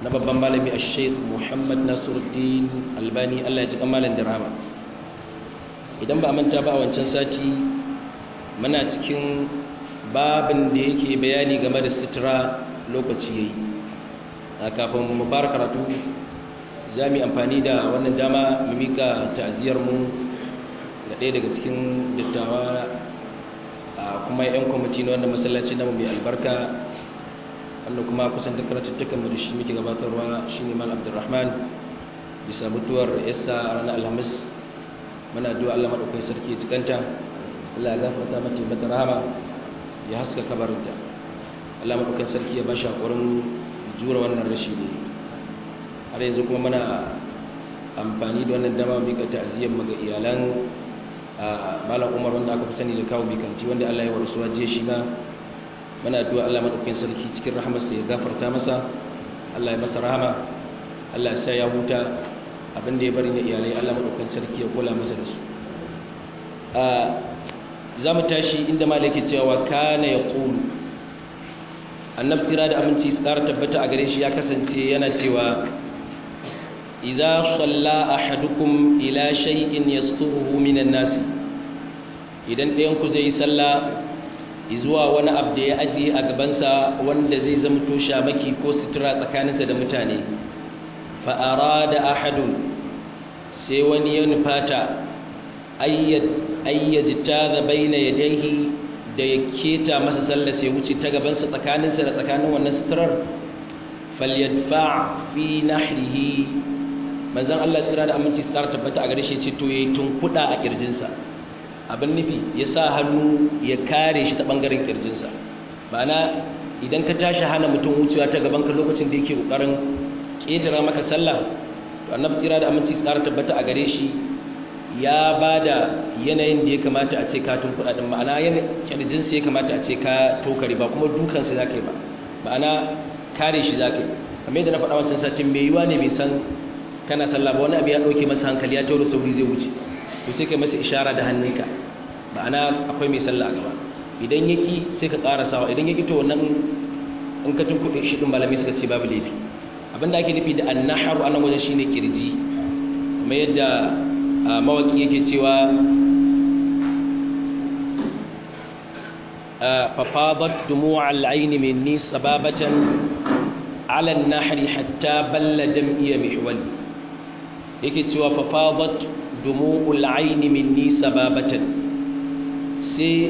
na babban malami a sheikh muhammad nasiruddin albani allah ya ji kamalin da rama idan ba a manta ba a wancan sati muna cikin babin da yake bayani game da sutura lokaci yayi a kafin mu fara karatu za mu yi amfani da wannan dama mu mika ta'aziyar mu ga ɗaya daga cikin dattawa a kuma 'yan kwamiti na wannan masallaci namu mai albarka wanda kuma kusan duk karatuttukan mu da shi muke gabatarwa shine mal abdurrahman bisa mutuwar yassa a ranar alhamis muna addu'a Allah madaukakin sarki ya cikanta Allah ya gafarta mata mata rahama ya haska kabarinta Allah madaukakin sarki ya bashi hakurin jura wannan rashi ne har yanzu kuma muna amfani da wannan dama mika ta'aziyyar mu ga iyalan malam Umar wanda aka fi sani da kawo bikanti wanda Allah ya warsuwa je shi ma muna addu'a Allah madaukakin sarki cikin rahamarsa ya gafarta masa Allah ya masa rahama Allah ya sa ya huta abin da ya bari na iyalai Allah madaukakin sarki ya kula masa da su a za mu tashi inda malaki cewa kana ya qulu annabi tira da aminci su ƙara tabbata a gare shi ya kasance yana cewa idza salla ahadukum ila shay'in yasturuhu minan nas idan ɗayan ku zai yi sallah zuwa wani abu da ya ajiye a gabansa wanda zai zamto shamaki ko sutura tsakaninsa da mutane fa'ara da ahadun sai wani ya nufata ayyajita da bai na yadaihi da ya keta masa sallah sai wuce ta gabansa tsakaninsa da tsakanin wannan suturar falyadfa fi nahrihi manzan Allah tsira da aminci su ƙara tabbata a gare shi ce to ya yi tunkuɗa a ƙirjinsa abin nufi ya sa hannu ya kare shi ta ɓangaren ƙirjinsa ma'ana idan ka tashi hana mutum wucewa ta gaban ka lokacin da yake ƙoƙarin ƙetara maka sallah to annabi tsira da aminci tsara tabbata a gare shi ya ba da yanayin da ya kamata a ce ka tun kuɗaɗen ma'ana ƙirjinsa ya kamata a ce ka tokare ba kuma dukansa za ka yi ba ma'ana kare shi za ka yi kamar yadda na faɗa wancan satin mai yiwa ne bai san kana sallah ba wani abu ya ɗauke masa hankali ya tauro sauri zai wuce to sai kai masa ishara da hannunka ma'ana akwai mai sallah a gaba idan yaki sai ka sawa idan yaki to wannan in ka tunkuɗe shi ɗin malami suka ce babu laifi abinda ake nufi da annaharu anan wajen shine kirji kuma yadda mawaki yake cewa fafadat dumu'a al-ayn minni sababatan ala an-nahri hatta balla dam'iya mihwal yake cewa fafadat dumu'ul aini minni sababatan sai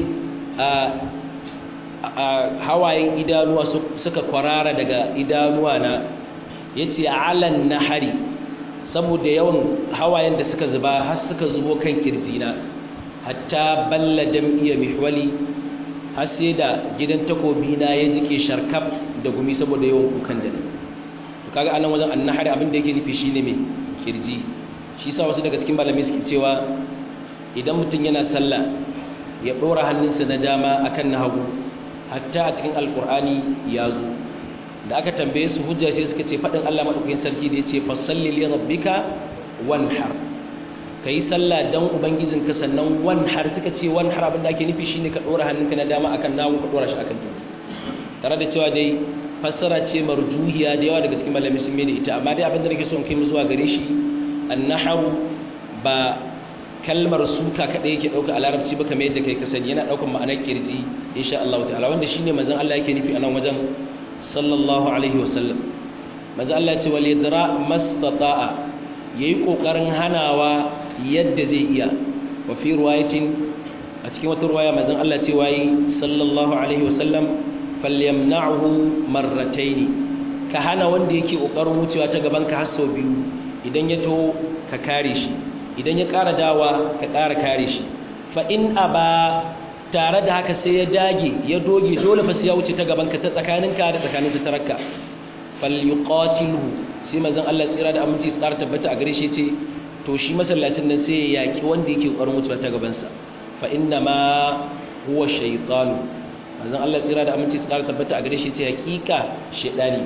a hawayen idanuwa suka kwarara daga idanuwa na yace alan nahari saboda yawan hawayen da suka zuba har suka zubo kan kirjina hatta balla dam'iya mihwali har sai da gidan takobi na ya jike sharkaf da gumi saboda yawan kukan da to kaga anan wajen annahari abin da yake nufi shine me kirji shi sa wasu daga cikin malamai suke cewa idan mutum yana sallah ya ɗora hannunsa na dama akan na hagu hatta a cikin alkur'ani ya zo da aka tambaye su hujja sai suka ce faɗin Allah maɗaukakin sarki da ya ce fasalli li rabbika wanhar ka yi sallah don ubangijinka sannan wanhar suka ce wanhar abin da ake nufi shine ka ɗora hannunka na dama akan na hagu ka ɗora shi akan tutu tare da cewa dai fassara ce marjuhiya da yawa daga cikin malamai sun mai da ita amma dai abin da nake so in kai mu zuwa gare shi annahawu ba kalmar suka kadai yake dauka a larabci ba kamar yadda kai ka sani yana daukan ma'anar kirji insha Allah ta'ala wanda shine manzon Allah yake nufi a nan wajen sallallahu alaihi wasallam manzon Allah ya ce wal yadra mastata'a yayi kokarin hanawa yadda zai iya wa fi riwayatin a cikin wata riwaya manzon Allah ce wayi sallallahu alaihi wasallam falyamna'hu marrataini ka hana wanda yake kokarin wucewa ta gaban ka har sau biyu idan ya to ka kare shi idan ya ƙara dawa ka ƙara kare shi fa in aba tare da haka sai ya dage ya doge dole fa sai ya wuce ta gaban ka ta tsakaninka da tsakanin su tarakka falyuqatilhu sai manzon Allah tsira da aminci tsara tabbata a gare shi ce to shi masallacin nan sai ya yaki wanda yake ƙoƙarin wucewa ta gaban sa fa inna ma huwa shaytanu manzon Allah tsira da aminci tsara tabbata a gare shi ce hakika shedani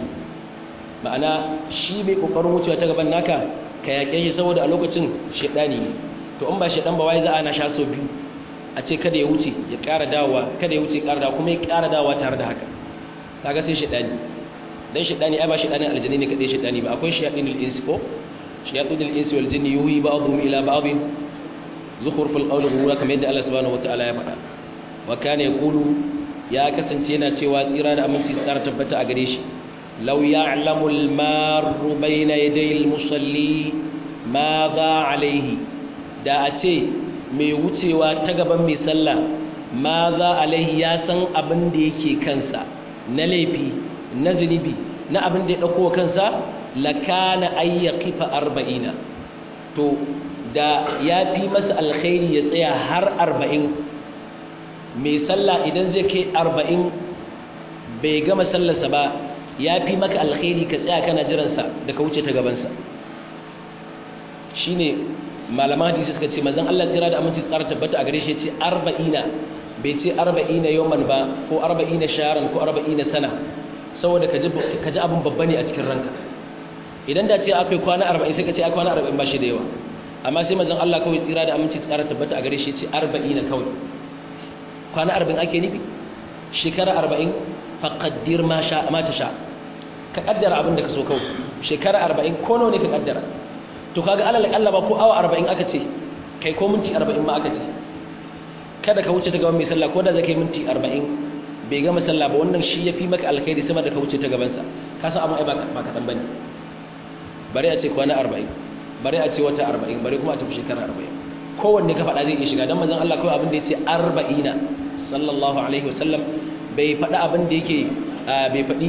ma'ana shi bai kokarin wucewa ta gaban naka ka yake shi saboda a lokacin shedani ne to in ba shedan ba wai za a na sha so biyu a ce kada ya wuce ya ƙara dawowa kada ya wuce ya ƙara dawowa kuma ya ƙara dawowa tare da haka kaga sai shedani dan shedani ai ba shedanin aljini ne kadai shedani ba akwai shayadinul insi ko shayadinul insi wal jinni yuhi ba'dhum ila ba'd zukhruful qawli ghurura kamar yadda Allah subhanahu wataala ya faɗa wa kana yaqulu ya kasance yana cewa tsira da aminci tsara tabbata a gare shi law ya'lamu al-marru bayna yaday al-musalli ma za alaihi da a ce mai wucewa ta gaban mai sallah ma za alaihi ya san abin da yake kansa na laifi na zunubi na abin da ya ɗauko kansa lakana ayya kifa arba'ina to da ya fi masa alkhairi ya tsaya har arba'in mai sallah idan zai kai arba'in bai gama sallarsa ba ya fi maka alkhairi ka tsaya kana jiransa da ka wuce ta gabansa shi ne malaman hadisi suka ce mazan Allah tsira da aminci tsara tabbata a gare shi ce arba'ina bai ce arba'ina yawman ba ko arba'ina sharan ko arba'ina sana saboda ka ji abin babba ne a cikin ranka idan da ce akwai kwana arba'in sai ka ce akwai kwana arba'in ba shi da yawa amma sai mazan Allah kawai tsira da aminci tsara tabbata a gare shi ce arba'ina kawai kwana arba'in ake nufi shekara arba'in faƙaddir ma ta sha ka ƙaddara abin da ka so kawai shekara arba'in ko nawa ne ka ƙaddara to kaga alal Allah ba ko awa arba'in aka ce kai ko minti arba'in ma aka ce kada ka wuce ta gaban mai sallah ko da zai kai minti arba'in bai gama sallah ba wannan shi ya fi maka alkhairi sama da ka wuce ta gabansa ka san abin ai ba kaɗan ba ne bari a ce kwana arba'in bari a ce wata arba'in bari kuma a tafi shekara arba'in kowanne ka faɗa zai iya shiga don manzon Allah kawai abin da ya ce arba'ina sallallahu alaihi wasallam bai faɗi abin da yake bai faɗi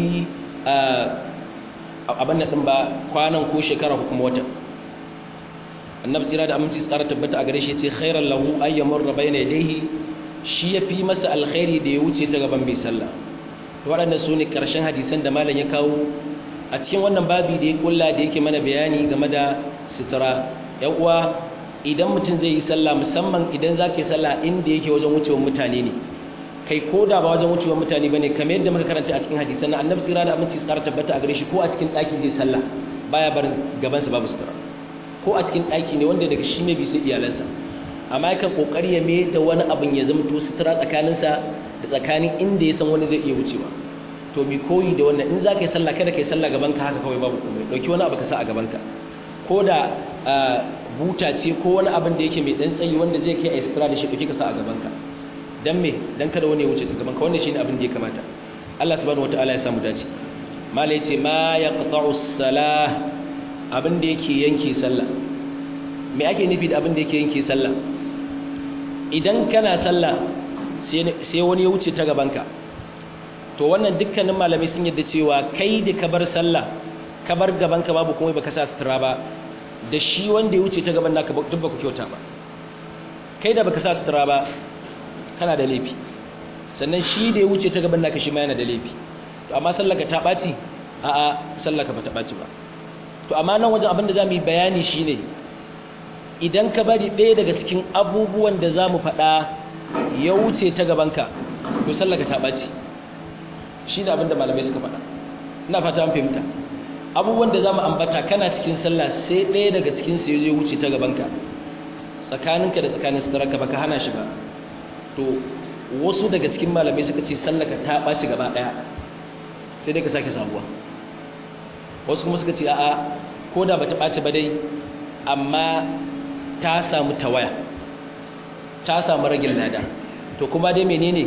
abin da ɗin ba kwanan ko shekara ko kuma wata annabi tsira da aminci tsara tabbata a gare shi ce khairan lahu ayyamur rabaina yadayhi shi ya fi masa alkhairi da ya wuce ta gaban mai sallah waɗannan su ne ƙarshen hadisan da malam ya kawo a cikin wannan babi da ya kulla da yake mana bayani game da sutura yan uwa idan mutum zai yi sallah musamman idan za ka yi sallah inda yake wajen wucewar mutane ne kai ko da ba wajen wucewar mutane ba ne kamar yadda muka karanta a cikin hadisan na annabi tsira da aminci tsara tabbata a gare shi ko a cikin ɗaki zai sallah baya barin gabansa babu sutura ko a cikin ɗaki ne wanda daga shi ne bisa iyalansa amma yakan kokari ya mai da wani abin ya zama to sutura tsakaninsa da tsakanin inda ya san wani zai iya wucewa to mi koyi da wannan in za ka yi sallah kada ka yi sallah gaban ka haka kawai babu komai ɗauki wani abu ka sa a gaban ka ko da buta ce ko wani abin da yake mai ɗan tsayi wanda zai kai a sutura da shi ɗauki ka sa a gaban ka dan me dan kada wani ya wuce ta gaban ka wannan shine abin da ya kamata Allah subhanahu wataala ya samu dace mala yace ma yaqta'u salah abin da yake yanke sallah me ake nufi da abin da yake yanke sallah idan kana sallah sai wani ya wuce ta gabanka to wannan dukkanin malamai sun yadda cewa kai da ka bar sallah ka bar gabanka babu kuma baka sa sutura ba da shi wanda ya wuce ta gaban naka duk baka kyauta ba kai da baka sa sutura ba kana da laifi sannan shi da ya wuce ta gaban naka shi ma yana da laifi to amma sallaka ta ɓaci a'a sallaka ba ta ɓaci ba to amma nan wajen abin da za mu yi bayani shi ne idan ka bari ɗaya daga cikin abubuwan da za mu faɗa ya wuce ta gabanka to sallaka ta ɓaci shi ne abin da malamai suka faɗa ina fata an fahimta abubuwan da za mu ambata kana cikin sallah sai ɗaya daga cikin su ya wuce ta gabanka tsakaninka da tsakanin suturarka baka hana shi ba to wasu daga cikin malamai suka ce sallaka ta ɓaci gaba ɗaya sai dai ka sake sabuwa wasu kuma suka ce a'a ko da bata ɓaci ba dai amma ta samu tawaya ta samu ragin lada to kuma dai menene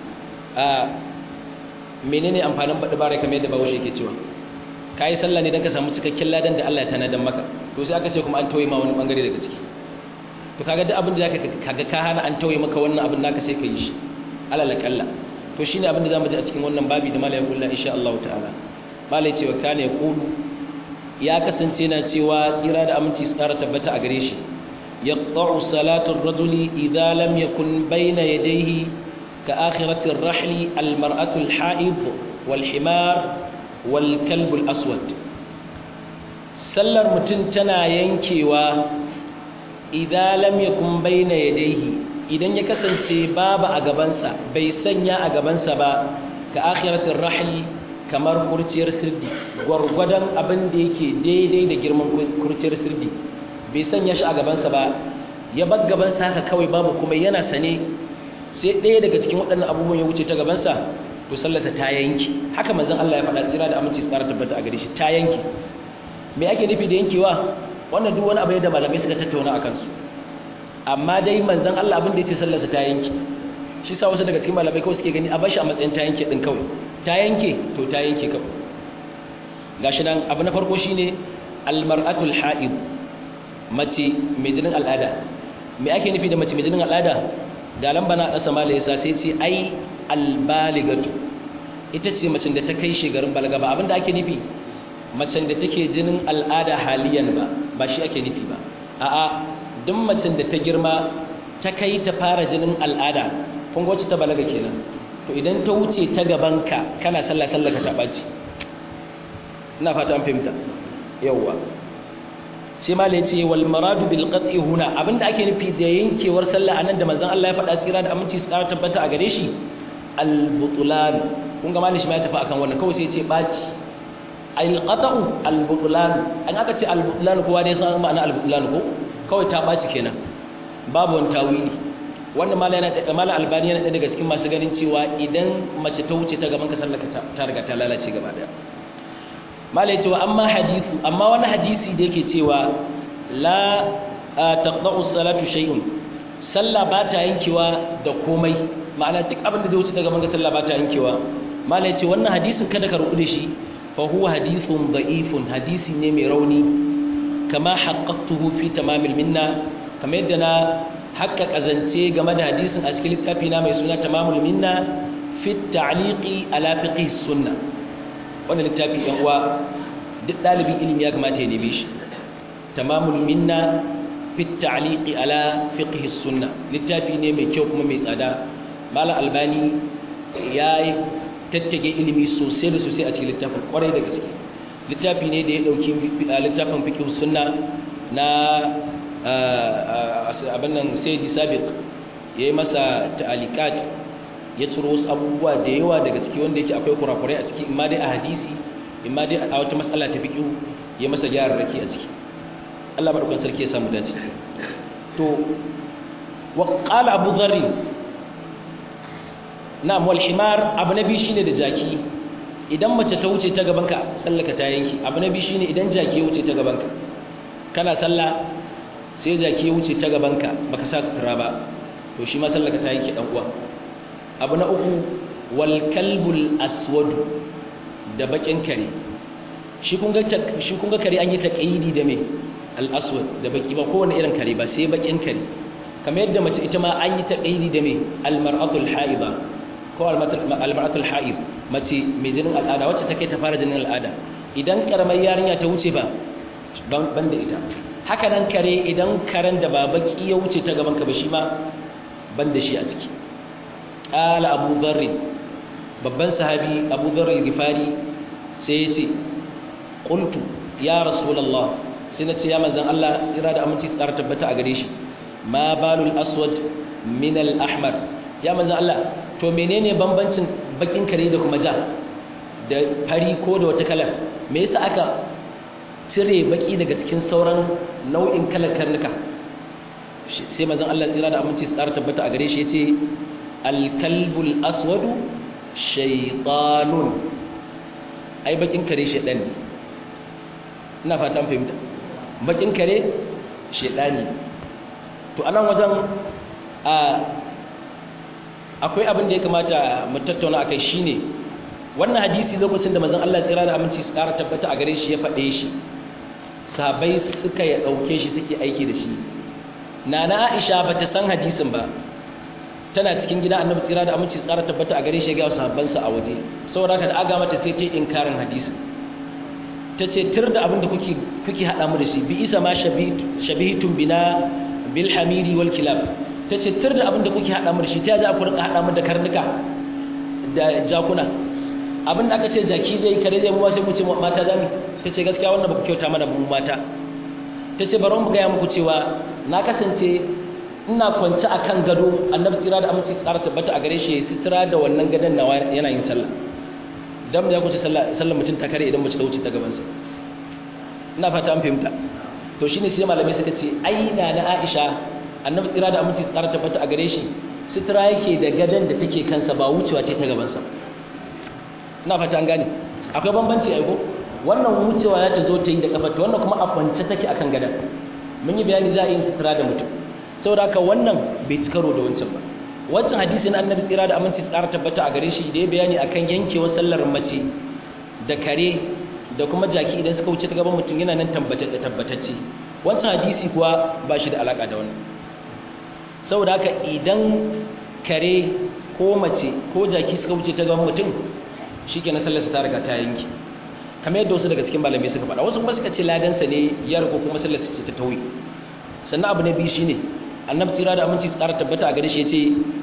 a menene amfanin baɗi bare kamar yadda bawo yake cewa ka yi sallah ne don ka samu cikakken ladan da Allah ya tanadan maka to sai aka ce kuma an tauye ma wani bangare daga ciki to kaga duk abin da zaka kaga ka hana an tauye maka wannan abin naka sai ka yi shi alal kalla to shine abin da zamu ji a cikin wannan babi da malai kullu insha Allah ta'ala malai cewa kana ya kulu ya kasance na cewa tsira da aminci tsara tabbata a gare shi yaqta'u salatu ar-rajuli idza lam yakun bayna yadayhi ka akhirati ar-rahli al-mar'atu al-ha'id wal-himar wal-kalb al-aswad sallar mutum tana yankewa idza lam yakun bayna yadayhi idan ya kasance babu a gabansa bai sanya a gabansa ba ka akhirati ar-rahli kamar kurciyar sirdi gwargwadon abin da yake daidai da girman kurciyar sirdi bai sanya shi a gabansa ba ya bar gabansa haka kawai babu kuma yana sane sai ɗaya daga cikin waɗannan abubuwan ya wuce ta gabansa to sallarsa ta yanki haka manzon Allah ya faɗa tsira da aminci tsara tabbata a gare shi ta yanki me ake nufi da yankewa wannan duk wani abu ne da malamai suka tattauna akan su amma dai manzon Allah abin da yace sallarsa ta yanki shi sa wasu daga cikin malamai kawai suke gani a bashi a matsayin ta yanke din kawai ta yanke to ta yanke kawai gashi nan abu na farko shine almar'atul ha'id mace mai jinin al'ada me ake nufi da mace mai jinin al'ada ga lamba na ƙasa mala yasa sai ce ai albaligatu ita ce macen da ta kai shekarun balaga ba abinda ake nufi macen da take jinin al'ada haliyan ba ba shi ake nufi ba a'a duk macen da ta girma ta kai ta fara jinin al'ada kun ga wacce ta balaga kenan to idan ta wuce ta gabanka kana sallah sallah ka ta ɓaci ina fata an fahimta yawwa sai ma ya ce wal maradu bil qat'i huna abinda ake nufi da yankewar sallah anan da manzon Allah ya faɗa tsira da aminci su tabbata a gare shi al butlan kun ga malishi ma ya tafi akan wannan kawai sai ya ce baci al qat'u al butlan an aka ce al butlan kowa dai san ma'ana al butlan ko kawai ta baci kenan babu wani tawili wannan mala yana da mala albani yana daga cikin masu ganin cewa idan mace ta wuce ta gaban ka sallar ta riga ta lalace gaba daya mala ya ce wa amma hadithu amma wani hadisi da yake cewa la taqda'u salatu shay'un sallah ba ta yankewa da komai ma'ana duk abin da zai wuce daga manga sallah ba ta yankewa mala ya ce wannan hadisin kada ka rubuce shi fa huwa hadithun da'ifun hadisi ne mai rauni kama haqqaqtuhu fi tamamil minna kamar yadda na haƙƙaƙa zance game da hadisin a cikin littafi na mai suna tamamul minna fi ta'liqi ala fiqh sunnah wannan littafi yan uwa duk dalibin ilimi ya kamata ya neme shi tamamul minna fi ta'liqi ala fiqh sunna littafi ne mai kyau kuma mai tsada malam albani ya tattage ilimi sosai da sosai a cikin littafin kwarai da gaske littafi ne da ya dauki littafin fiqh sunna na abin nan sayyidi sabiq yayi masa ta'alikat ya ciro wasu abubuwa da yawa daga ciki wanda yake akwai kurakurai a ciki imma dai a hadisi imma dai a wata matsala ta fiqh ya masa raki a ciki Allah madaukakin sarki ya samu dace to wa qala abu dharr na'am wal himar abu nabi shine da jaki idan mace ta wuce ta gabanka sallaka ta yanki abu nabi shine idan jaki ya wuce ta gabanka kana sallah sai jaki ya wuce ta gabanka baka sa sutura ba to shi ma sallaka ta yanki dan uwa abu na uku wal kalbul aswad da bakin kare shi kun ga shi kun ga kare an yi taqidi da me al aswad da baki ba kowanne irin kare ba sai bakin kare kamar yadda mace ita ma an yi taqidi da me al mar'atul haiba ko al mar'atul haib mace mai jinin al'ada wacce take ta fara jinin al'ada idan karamar yarinya ta wuce ba ban da ita haka nan kare idan karen da ba baki ya wuce ta gaban ka ba shi ma ban da shi a ciki قال أبو ذر babban sahabi Abu Dharr al-Ghifari sai yace qultu ya rasulullah sai nace ya manzon Allah tsira da aminci tsara tabbata a gare shi ma balul aswad min al-ahmar ya manzon Allah to menene bambancin bakin kare da kuma ja da fari ko da wata kalar me yasa aka cire baki daga cikin sauran nau'in kalar karnuka sai manzon Allah tsira da aminci tsara tabbata a gare shi yace alkalbul aswadu shaitanun ai bakin kare shaitan ne ina fatan fahimta bakin kare shaitani to anan wajen a akwai abin da ya kamata mu tattauna akai shine wannan hadisi lokacin da manzon Allah tsira da aminci su kara tabbata a gare shi ya faɗe shi sahabbai suka ya dauke shi suke aiki da shi nana Aisha bata san hadisin ba tana cikin gida annabi tsira da aminci tsara tabbata a gare shi ga sahabbansa a waje saboda haka da aga mata sai ta inkarin hadisi tace tir da abin da kuke kuke hada mu da shi bi isa ma shabihitum bina bil hamiri wal kilab tace tir da abin da kuke hada mu da shi ta za ku rika hada mu da karnuka da jakuna abin da aka ce jaki zai kare zai mu sai mu ce mata zami tace gaskiya wannan baku kyauta mana mu mata tace bari mu ga muku cewa na kasance ina kwance a kan gado annabi tsira da aminci tsara tabbata a gare shi ya sitira da wannan gadon nawa yana yin sallah dan ya kuce sallah sallar mutum ta kare idan mace ta wuce ta gaban sa ina fata an fahimta to shine sai malamai suka ce aina na Aisha annabi tsira da aminci tsara tabbata a gare shi sitira yake da gadon da take kansa ba wucewa ce ta gaban sa ina fata an gane akwai bambanci ai ko wannan wucewa ya ta zo ta yi da kafar ta wannan kuma a kwance take akan gadan mun yi bayani za a yi sutura da mutum saboda haka wannan bai ci karo da wancan ba wancan hadisin annabi tsira da aminci su ƙara tabbata a gare shi da ya bayani akan yankewar sallar mace da kare da kuma jaki idan suka wuce ta gaban mutum yana nan tabbatacce wancan hadisi kuwa ba shi da alaƙa da wannan saboda haka idan kare ko mace ko jaki suka wuce ta gaban mutum shi ke na sallarsa ta riga ta yanki kamar yadda wasu daga cikin malamai suka faɗa wasu kuma suka ce ladansa ne ya ko kuma sallarsa ce ta tauye sannan abu na biyu shine annabi tsira da aminci tsara tabbata a gare shi ya ce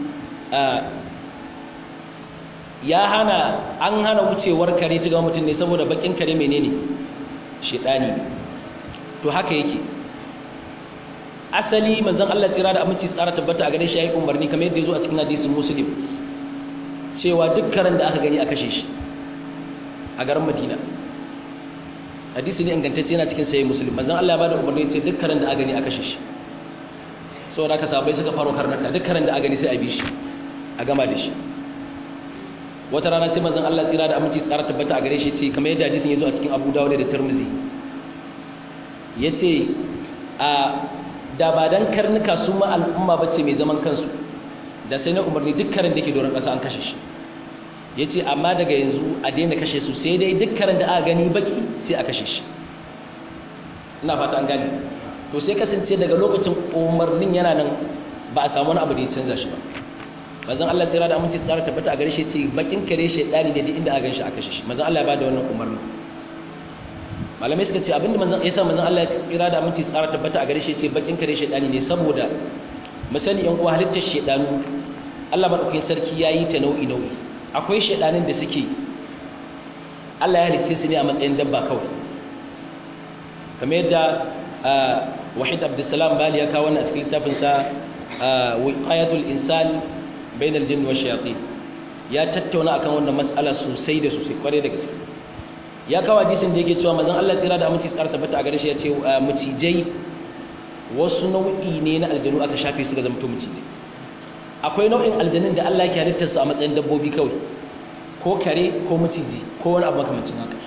ya hana an hana wucewar kare ta ga mutum ne saboda bakin kare menene shedani to haka yake asali manzon Allah tsira da aminci tsara tabbata a gare shi yayi umarni kamar yadda yazo a cikin hadisin muslim cewa duk karen da aka gani a kashe shi a garin Madina hadisi ne ingantacce yana cikin sahih muslim manzon Allah ya bada umarni ce duk karen da aka gani a kashe shi saboda haka sabai suka faro karnaka duk karen da aka gani sai a bi shi a gama da shi wata rana sai manzon Allah tsira da aminci tsara tabbata a gare shi ce kamar yadda hadisin yazo a cikin Abu Dawud da Tirmidhi yace a da ba dan karnuka su ma al'umma bace mai zaman kansu da sai na umarni dukkanin da ke doron ƙasa an kashe shi yace amma daga yanzu a daina kashe su sai dai dukkanin da aka gani baki sai a kashe shi ina fata an gani to sai kasance daga lokacin umarnin yana nan ba a samu wani abu da ya canza shi ba manzon Allah tsira da aminci tsara tabbata a gare shi ce bakin kare shedani ne duk inda aka ganshi aka shi manzon Allah ya bada wannan umarni malamai suka ce abinda manzon yasa manzon Allah ya tsira da aminci tsara tabbata a gare shi ce bakin kare shedani ne saboda misali yan uwa halittar shedanu Allah madaukakin sarki yayi ta nau'i nau'i akwai shedanin da suke Allah ya halicce su ne a matsayin dabba kawai kamar yadda Wahid Abdulsalam Bali ya kawo wannan a cikin littafinsa wiqayatul insan bainal jinn wa shayatin ya tattauna akan wannan mas'ala sosai da sosai kware da gaske ya kawo hadisin da yake cewa manzon Allah tsira da aminci tsara tabbata a gare shi ya ce mucijai wasu nau'i ne na aljanu aka shafe su ga zama to mucijai akwai nau'in aljanun da Allah yake halittar su a matsayin dabbobi kawai ko kare ko maciji ko wani abu makamancin haka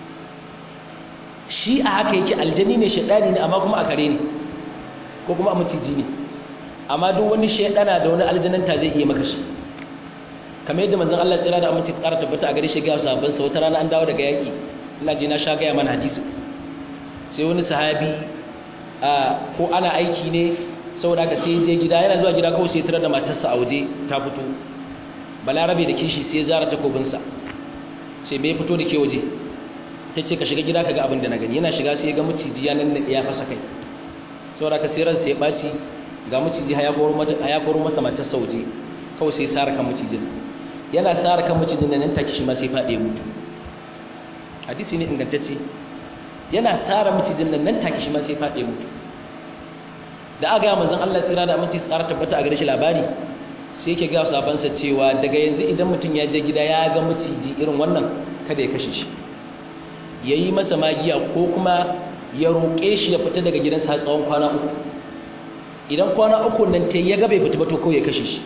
shi a haka yake aljani ne shaidani ne amma kuma a kare ne ko kuma a maciji ne amma duk wani shaidana da wani aljananta zai iya maka shi kamar yadda manzon Allah tsira da aminci tsara tabbata a gare shi ga sahabban sa wata rana an dawo daga yaki ina ji na sha gaya mana hadisi sai wani sahabi a ko ana aiki ne saboda ka sai je gida yana zuwa gida kawai sai tare da matarsa a waje ta fito balarabe da kishi sai zara takobin sa sai bai fito da ke waje ta ce ka shiga gida ka ga abin da na gani yana shiga sai ya ga maciji ya nan ya fasa kai saboda ka sai ransa ya ɓaci ga maciji ya koro masa matar sauje kawai sai sara kan macijin yana sara kan macijin nan take shi ma sai faɗe mutu hadisi ne ingantacce yana sara macijin nan nan take shi ma sai faɗe mutu da aka ga manzon Allah tsira da aminci tsara tabbata a gare shi labari sai yake ga sabansa cewa daga yanzu idan mutum ya je gida ya ga maciji irin wannan kada ya kashe shi yayi masa magiya ko kuma ya roƙe shi ya fita daga gidansa har tsawon kwana uku idan kwana uku nan ta ya ga bai fita ba to kawai ya kashe shi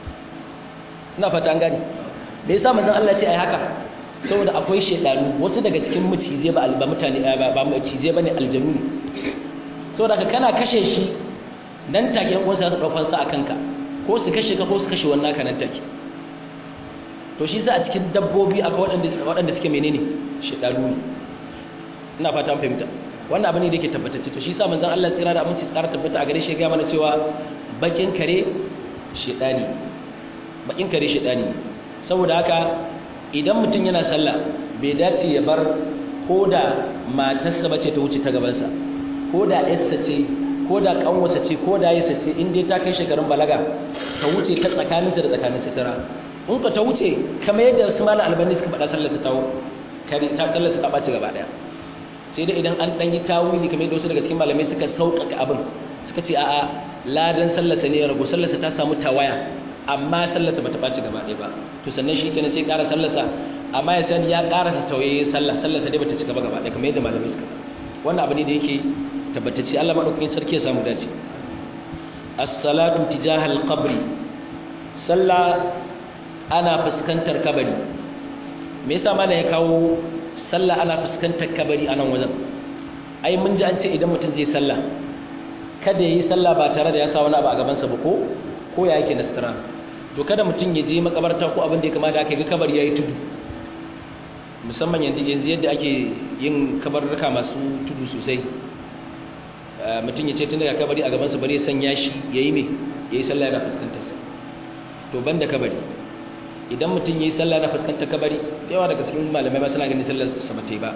ina fata an gani me yasa manzon Allah ce ai haka saboda akwai shedanu wasu daga cikin mucize ba ba mutane ba ba mucize bane aljanu saboda ka kana kashe shi nan take wasu su daukar sa akan ka ko su kashe ka ko su kashe wannan ka nan take to shi sa a cikin dabbobi akwai waɗanda waɗanda suke menene shedanu ne ina fata an fahimta wannan abu ne da yake tabbatacce to shi sa manzon Allah tsira da aminci tsara tabbata a gare shi ga mana cewa bakin kare shedani bakin kare shedani saboda haka idan mutum yana sallah bai dace ya bar koda matarsa bace ta wuce ta gaban sa koda yarsa ce koda kanwarsa ce koda yarsa ce in dai ta kai shekarun balaga ta wuce ta tsakaninta da tsakanin sitira in ka ta wuce kamar yadda su malam albani suka faɗa sallar su tawo kare ta sallar su ta ɓaci gaba ɗaya sai dai idan an ɗan yi tawili kamar yadda wasu daga cikin malamai suka sauƙaƙa abin suka ce a'a ladan sallarsa ne ya ragu sallarsa ta samu tawaya amma sallarsa bata ɓaci gaba ɗaya ba to sannan shi kenan sai ƙara sallarsa amma ya sani ya ƙara sa tawaye sallah sallarsa dai bata cika ba gaba ɗaya kamar yadda malamai suka wannan abu ne da yake tabbatacce Allah madaukakin sarki ya samu dace as-salatu tijaha al-qabri sallah ana fuskantar kabari me yasa malam ya kawo sallah ana fuskantar kabari a nan wajen ai mun ji an ce idan mutum zai sallah kada yayi sallah ba tare da ya sa wani abu a gaban sa ba ko ko ya yake nasara to kada mutum ya je makabarta ko abin da ya kamata aka ga kabari yayi tudu musamman yanzu yanzu yadda ake yin kabarruka masu tudu sosai mutum ya ce tun daga kabari a gaban sa bare sanya shi yayi me yayi sallah yana fuskantar sa to banda kabari idan mutum yayi sallah na fuskantar kabari yawa daga cikin malamai ba suna ganin sallar sa bata yi ba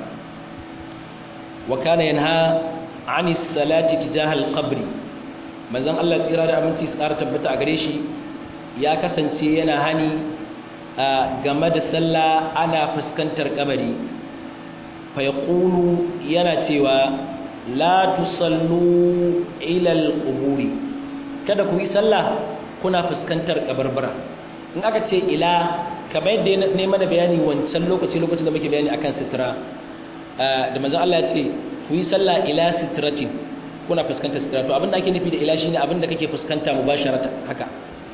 wa kana yanha ani salati tijaha al-qabr manzon Allah tsira da aminci su ƙara tabbata a gare shi ya kasance yana hani game da sallah ana fuskantar kabari fa yaqulu yana cewa la tusallu ila al-quburi kada ku yi sallah kuna fuskantar kabarbara in aka ce ila kamar yadda ne mana bayani wancan lokaci lokacin da muke bayani akan sitira da manzon Allah ya ce ku yi sallah ila sitratin kuna fuskantar sitira to abinda ake nufi da ila shine abinda kake fuskanta mubasharatan haka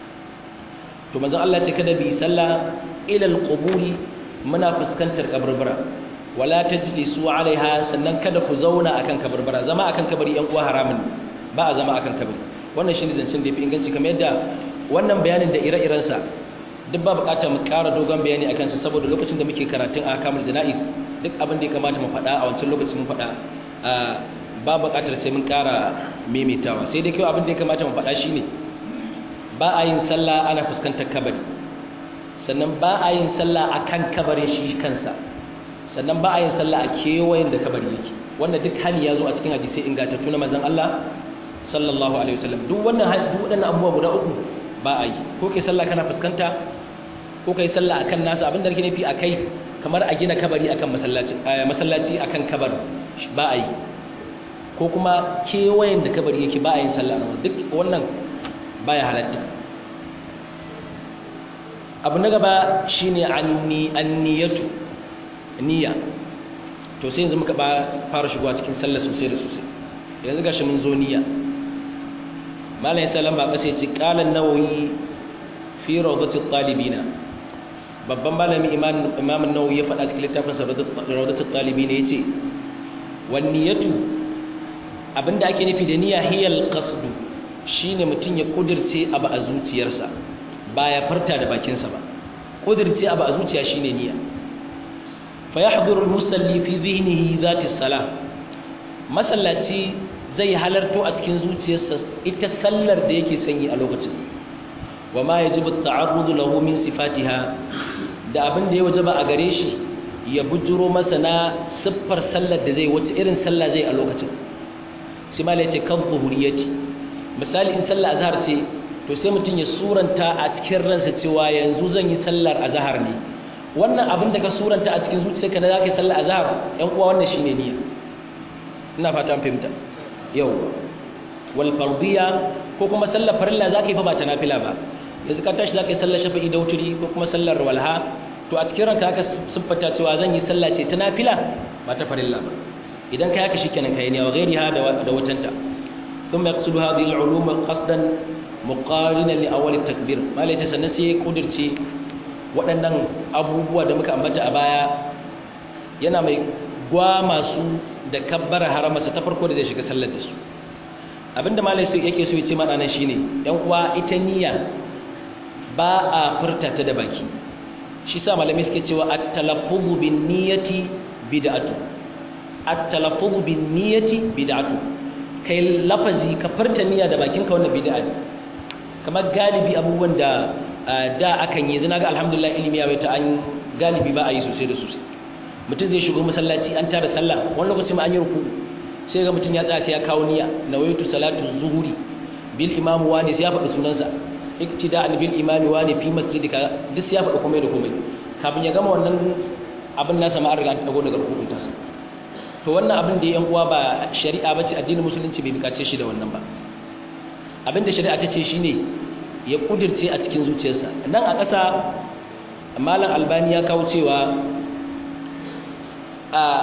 to manzon Allah ya ce kada bi sallah ila alquburi muna fuskantar kabarbara wala tajlisu alaiha sannan kada ku zauna akan kabarbara zama akan kabari yan uwa haramun ba a zama akan kabari wannan shine zancen da yafi inganci kamar yadda wannan bayanin da ire-irensa duk ba bukatar mu ƙara dogon bayani akan sa saboda lokacin da muke karatun ahkamul janaiz duk abin da ya kamata mu faɗa a wancan lokacin mun faɗa ba bukatar sai mun ƙara maimaitawa sai dai kai abin da ya kamata mu faɗa shine ba a yin sallah ana fuskantar kabari sannan ba a yin sallah akan kabarin shi kansa sannan ba a yin sallah a kewayen da kabari yake wannan duk hali ya zo a cikin hadisi ingantattu na manzon Allah sallallahu alaihi wasallam duk wannan duk waɗannan abubuwa guda uku ba a yi ko kai sallah kana fuskanta ko kai sallah akan nasu abinda nake nufi akai kamar a gina kabari akan masallaci masallaci akan kabari ba a yi ko kuma kewayen da kabari yake ba a yin sallah duk wannan baya halatta abu na gaba shine anni anniyatu niyya to sai yanzu muka fara shigowa cikin sallah sosai da sosai yanzu gashi mun zo niyya malayin salam ba kasa ce kalan nawayi fi rawdatul talibina babban malami imamun nawawi ya faɗa cikin littafin sa rawdatul talibina yace wan niyatu abinda ake nufi da niyya hiyal qasdu shine mutun ya kudirce abu a zuciyarsa ba ya farta da bakinsa ba kudirce abu a zuciya shine niyya fa yahduru al-musalli fi dhihnihi dhati salah masallaci zai halarto a cikin zuciyarsa ita sallar da yake sanyi a lokacin wa ma yajibu ta'arrudu lahu min sifatiha da abin da ya wajaba a gare shi ya bujuro masa na siffar sallar da zai wace irin sallah zai a lokacin shi malai ce kan zuhuriyati misali in sallar azhar ce to sai mutum ya suranta a cikin ransa cewa yanzu zan yi sallar azhar ne wannan abin da ka suranta a cikin zuciyarka na zaka yi sallar azhar yan uwa wannan shine niyya ina fata an fahimta yau wal fardiya ko kuma sallar farilla zaka yi fa ba ta nafila ba yanzu ka tashi zaka yi sallar shafa'i da wuturi ko kuma sallar walha to a cikin ranka aka siffata cewa zan yi sallah ce ta nafila ba ta farilla ba idan kai haka shikenan kai ne wa ghairiha da da watanta thumma yaqsudu hadhihi al-ulum qasdan muqarinan li awwal at-takbir malai ta sannan sai kudirce waɗannan abubuwa da muka ambata a baya yana mai gwa masu da kabbara haramarsa ta farko da zai shiga sallar da su abinda malai su yake so ya ce mana nan shine yan uwa ita niyya ba a furta ta da baki shi sa malamai suke cewa at-talaffuzu bin niyyati bid'atu at-talaffuzu bin niyyati bid'atu kai lafazi ka furta niyya da bakinka wannan bid'a ne kamar galibi abubuwan da da akan yi zina ga alhamdulillah ilimi ya ta an galibi ba a yi sosai da sosai mutum zai shigo masallaci an tara sallah wani lokaci ma an yi ruku sai ga mutum ya tsaya sai ya kawo niyya nawaitu salatu zuhuri bil imam wani sai ya faɗi sunansa iktida'an bil imami wani fi masjidika duk sai ya faɗi komai da komai kafin ya gama wannan abin nasa ma an riga an dago daga rukun tasa to wannan abin da yan uwa ba shari'a bace addinin musulunci bai bukace shi da wannan ba abin da shari'a ta ce shine ya kudirce a cikin zuciyarsa nan a ƙasa malam albani ya kawo cewa a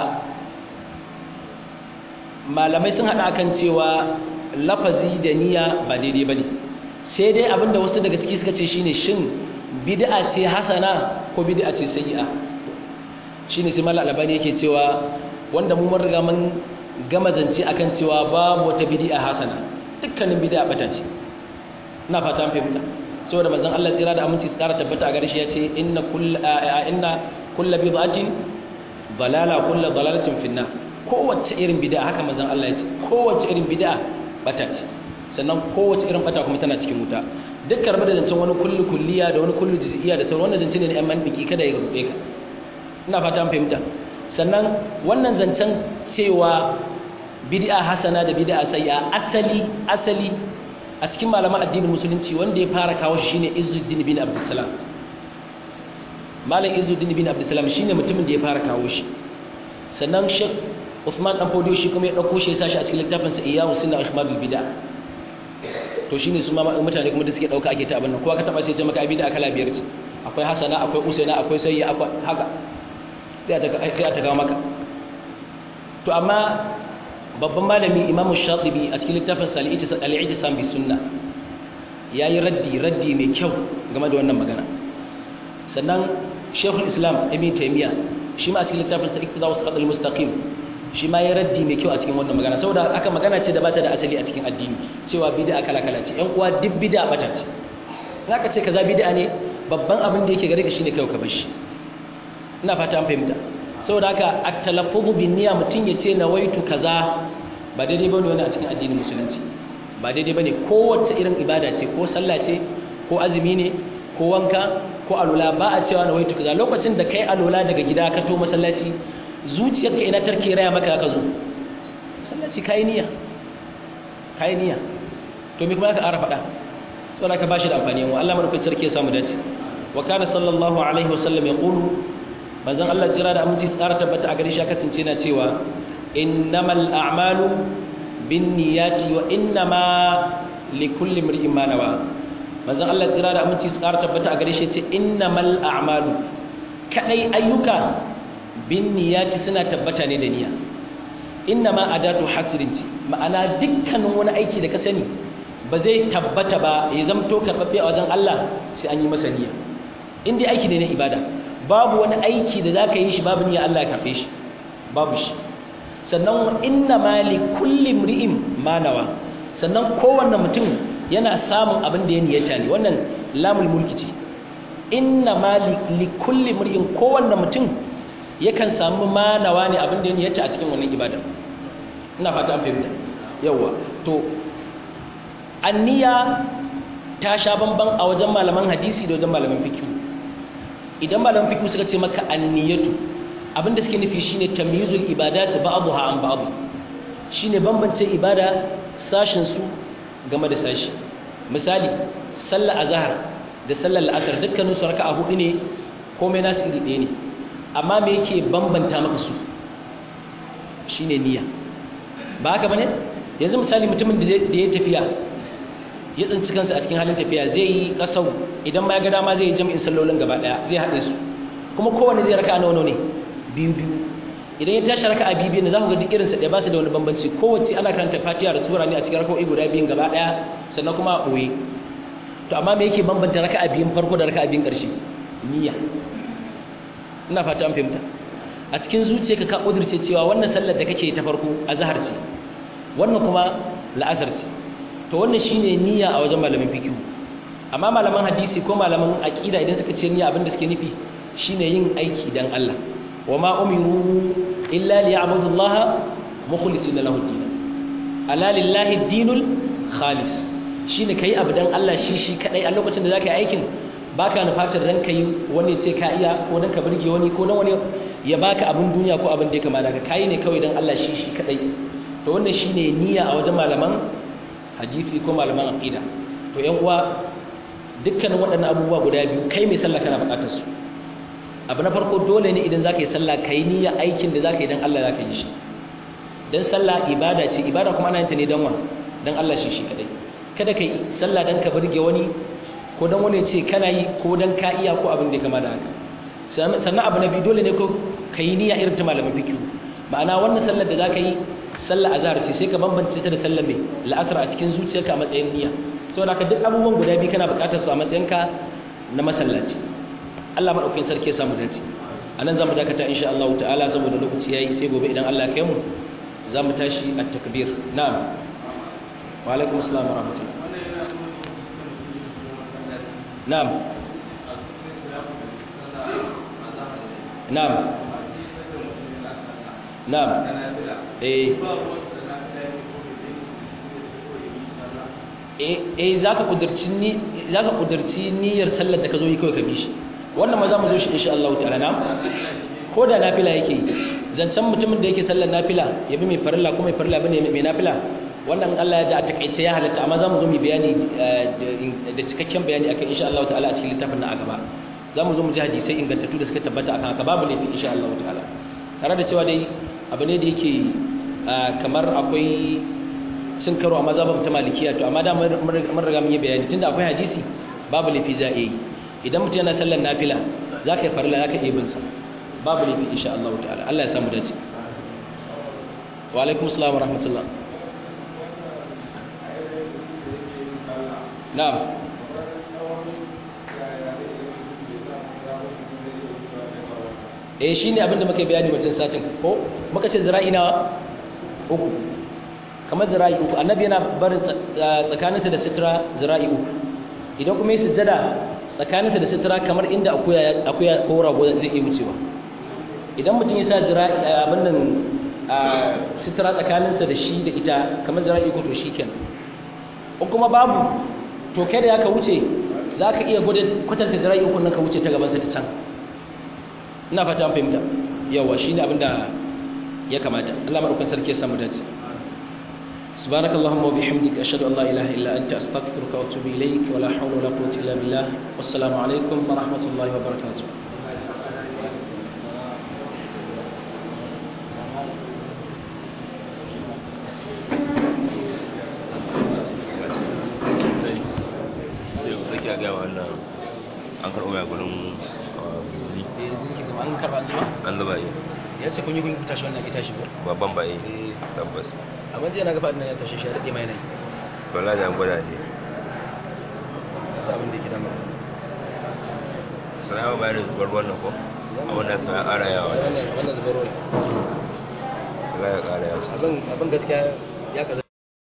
malamai sun haɗa kan cewa lafazi da niyya ba daidai ba ne sai dai abinda wasu daga ciki suka ce shine shin bid'a ce hasana ko bid'a ce sayyi'a shine sai mallam albani yake cewa wanda mu mun riga mun gama zance akan cewa babu wata bid'a hasana dukkanin bid'a bata ce ina fata an fahimta saboda manzon Allah tsira da aminci tsara tabbata a gare shi yace inna kull inna kull bid'atin dalala kull dalalatin finna kowace irin bid'a haka manzon Allah yace kowace irin bid'a bata ce sannan kowace irin bata kuma tana cikin wuta dukkan rabu da zancen wani kullu kulliya da wani kullu juz'iyya da sauran wannan zance ne na yan manbiki kada ya rube ka ina fata an fahimta sannan wannan zancen cewa bid'a hasana da bid'a sayya asali asali a cikin malaman addinin musulunci wanda ya fara kawo shi shine Izzuddin bin Abdussalam Malam Izzuddin bin Abdussalam shine mutumin da ya fara kawo shi sannan Sheikh Uthman dan Fodio shi kuma ya dauko shi ya sashi a cikin littafin sa Iyyahu Sunna Ihmadul Bid'a to shine su ma mutane kuma da suke dauka ake ta abin nan kowa ka taba sai ce maka bid'a kala biyar ce akwai hasana akwai usaina akwai sayya akwai haka sai a ta kawo maka to amma babban malami imamu shatibi a cikin littafin al'i'tisam bi sunna yayi raddi raddi mai kyau game da wannan magana sannan shekul islam ibn taymiya shi ma a cikin littafin sa iqtida wa siratal mustaqim shi ma yayi raddi mai kyau a cikin wannan magana saboda aka magana ce da bata da asali a cikin addini cewa bid'a kala kala ce yan uwa duk bid'a bata ce zaka ce kaza bid'a ne babban abin da yake gare ka shine kai ka bar shi ina fata an fahimta saboda haka at-talaffuzu bin niyya mutun yace nawaitu kaza ba daidai bane wani a cikin addinin musulunci ba daidai bane kowace irin ibada ce ko sallah ce ko azumi ne ko wanka ko alula ba a cewa nawaitu kaza lokacin da kai alula daga gida ka to masallaci zuciyarka ina tarke raya maka ka zo masallaci kai niyya kai niyya to me kuma ka ara faɗa saboda ka bashi da amfani wa Allah madaukakin sarki ya samu dace wa kana sallallahu alaihi wasallam yaqulu manzon Allah tsira da aminci tsara tabbata a gare shi kasance na cewa innamal a'malu binniyati wa innama likulli imrin ma nawa manzon Allah tsira da aminci tsara tabbata a gare shi ce innamal a'malu kadai ayyuka binniyati suna tabbata ne da niyya innama adatu hasrin ce ma'ana dukkanin wani aiki da ka sani ba zai tabbata ba ya zamto karɓaɓɓe a wajen Allah sai an yi masa niyya in dai aiki ne na ibada babu wani aiki da za ka yi shi babu niyya Allah ya karɓe shi babu shi sannan inna ma li kulli mri'in manawa sannan kowanne mutum yana samun abin da ya niyyata ne wannan lamul mulki ce inna ma li kulli mri'in kowanne mutum yakan samu manawa ne abin da ya niyyata a cikin wannan ibada ina fata an fahimta yawa to anniya ta sha bamban a wajen malaman hadisi da wajen malaman fiqh idan malaman fiqh suka ce maka anniyatu abinda suke nufi shine tamyizul ibadat ba'daha an ba'd shine bambance ibada sashin su game da sashi misali sallar azhar da sallar al'asr dukkanin su raka'a hudu ne komai nasu iri ɗaya ne amma me yake bambanta maka su shine niyya ba haka bane yanzu misali mutumin da ya tafiya ya tsinci kansa a cikin halin tafiya zai yi kasau idan ma ya ga dama zai yi jami'in sallolin gaba daya zai haɗe su kuma kowanne zai raka nawa ne biyu biyu idan ya tashi raka a biyu biyu za ku ga duk irinsa ɗaya ba su da wani bambanci kowace ana karanta fatiha da sura ne a cikin raka'o'i guda biyun gaba daya sannan kuma a ɓoye to amma me yake bambanta raka a biyun farko da raka a biyun ƙarshe niyya ina fata an fahimta a cikin zuciyarka ka ƙudurce cewa wannan sallar da kake ta farko a zahar ce wannan kuma la'asar ce to wannan shine niyya a wajen malamin fiqh amma malaman hadisi ko malaman aqida idan suka ce niyya abinda suke nufi shine yin aiki dan Allah wama umiru illa liya'budu Allah mukhlisina lahu ad-din ala lillahi ad-dinul khalis shine kai abu dan Allah shi shi kadai a lokacin da zaka yi aikin baka nufatar dan kai wani ce ka iya ko dan ka burge wani ko dan wani ya baka abin duniya ko abin da ya kamata ka kai ne kawai dan Allah shi shi kadai to wannan shine niyya a wajen malaman hadisi ko malaman aqida to yan uwa dukkanin waɗannan abubuwa guda biyu kai mai sallah kana buƙatar su abu na farko dole ne idan zaka yi sallah kai niyya aikin da zaka yi dan Allah zaka yi shi dan sallah ibada ce ibada kuma ana yin ta ne dan wa dan Allah shi shi kadai kada kai sallah dan ka burge wani ko dan wani ce kana yi ko dan ka iya ko abin da ya kama da haka sannan abu na biyu dole ne ko kai niyya irin ta malamin fiqh ma'ana wannan sallar da zaka yi sallar azhar ce sai ka bambance ta da sallar mai la'asar a cikin zuciyarka a matsayin niyya saboda haka duk abubuwan guda biyu kana buƙatar su a matsayinka na masallaci Allah madaukakin sarki ya samu dace anan zamu dakata insha Allah ta'ala saboda lokaci yayi sai gobe idan Allah ya kai mu zamu tashi at-takbir na'am wa alaikum assalam wa rahmatullah na'am na'am na'am eh eh zaka kudurci ni zaka kudurci niyyar sallar da ka zo yi kawai ka bi shi wannan ma za mu zo shi insha Allah ta'ala na ko da nafila yake zancen mutumin da yake sallar nafila ya bi mai farilla ko mai farilla bane mai nafila wannan Allah ya da a takaice ya halatta amma za mu zo mu bayani da cikakken bayani akan insha Allah ta'ala a cikin littafin na a gaba za mu zo mu ji hadisai ingantattu da suka tabbata akan haka babu laifi insha Allah ta'ala tare da cewa dai abu ne da yake kamar akwai sun karo a mazhabin ta malikiya to amma da mun riga mun yi bayani tunda akwai hadisi babu laifi za a yi idan mutum yana sallar nafila za ka yi farla za ka iya binsa babu laifi insha Allah ta'ala Allah ya samu dace wa alaikum assalam wa rahmatullah na'am eh shine abinda muka bayani wancan satin ko muka ce zira'i na uku kamar zira'i uku annabi yana barin tsakaninsa da sitra zira'i uku idan kuma yi sujjada tsakaninsa da sitra kamar inda akuya ko rago zai iya wucewa idan mutum ya sa abin nan sitra tsakaninsa da shi da ita kamar zira'i uku to shi kenan ko kuma babu to kai da ya ka wuce za ka iya kwatanta zira'i uku nan ka wuce ta gabansa ta can ina fata an fahimta yawa shi ne abinda ya kamata Allah maɗaukan sarki ya samu dace سبحانك اللهم وبحمدك أشهد أن لا إله إلا أنت أستغفرك وأتوب إليك ولا حول ولا قوة إلا بالله والسلام عليكم ورحمة الله وبركاته an karɓo ya gudun an karɓa an zama? an zuba yi ya ce kun yi kun tashi wannan ki tashi ko? babban ba yi tabbas amma jiya na gaba ɗin ya tashi shi ya daɗe mai nai bala da an gwada ne sa abin da ke damar sana'a bayar da zubar wannan ko a wannan suna ƙara yawa wannan zubarwa Allah ya ƙara yawa abin gaskiya ya kaza